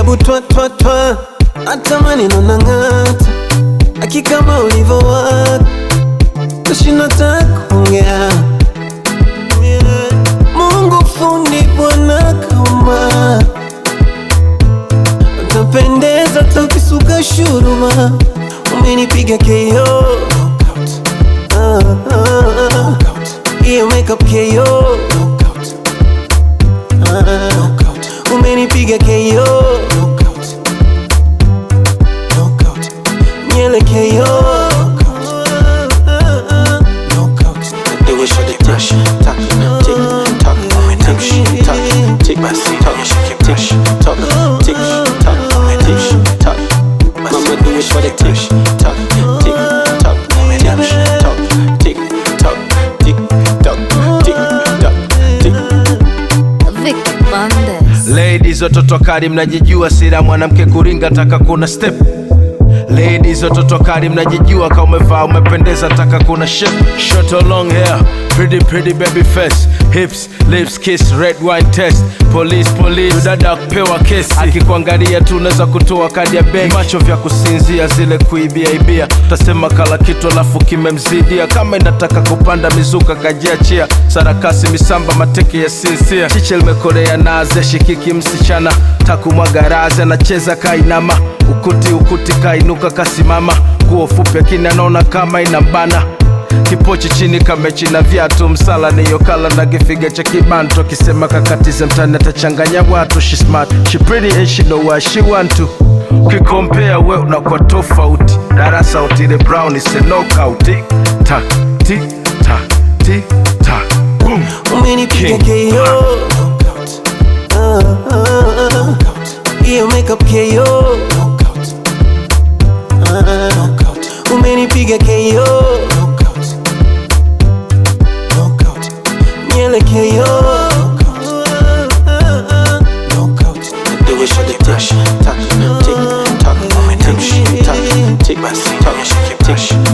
hebu twa twa twa, hata maneno nang'ata, aki kama ulivyowaka, tashinda hata kuongea. Mungu fundi Bwana kaumba, utapendeza tukisuka shuruma, umenipiga KO Ah, ah, ah. hiyo makeup KO Ah, umenipiga KO nyele KO Do it for the tick, tock, tick, tock, tick, tock, tick, tock, tick, tock, tick, tock, tick, tock. Mama do it for the tick, tock, tick, tock, tick, tock, tick, tock, tick, tock, tick, tock, tick. Vic Bandes. Ladies watoto kali mnajijua, sira mwanamke kuringa taka kuna step. Ladies watoto kali mnajijua, kama umevaa umependeza, taka kuna shape. Short or long hair, pretty pretty baby face, hips, lips, kiss, red wine test. Police police, dada kupewa kesi, akikuangalia tu unaweza kutoa kadi ya benki. Macho vya kusinzia, zile kuibia ibia, utasema kala kitu alafu kimemzidia. Kama inataka kupanda mizuka kajiachia, sarakasi misamba mateke ya sinsia. Chiche limekolea naze, shikiki msichana, takumwaga razi, anacheza kainama, ukuti ukuti kainuka kasimama, nguo fupi akini anaona kama inambana kipochi chini kamechi na viatu msala niyo kala na kifiga cha kibanto akisema kakatize mtani atachanganya watu she smart she pretty and she know what she want to ukikompea we unakuwa tofauti darasa utile brown is a knockout Tick, tack, tick, tack, tick, tack, boom. umenipiga King. KO Ah, ah, ah. hiyo makeup KO Ah, umenipiga KO nyele KO Do it for the tick, tock, tick, tock, tick, tock, tick, tock, tick,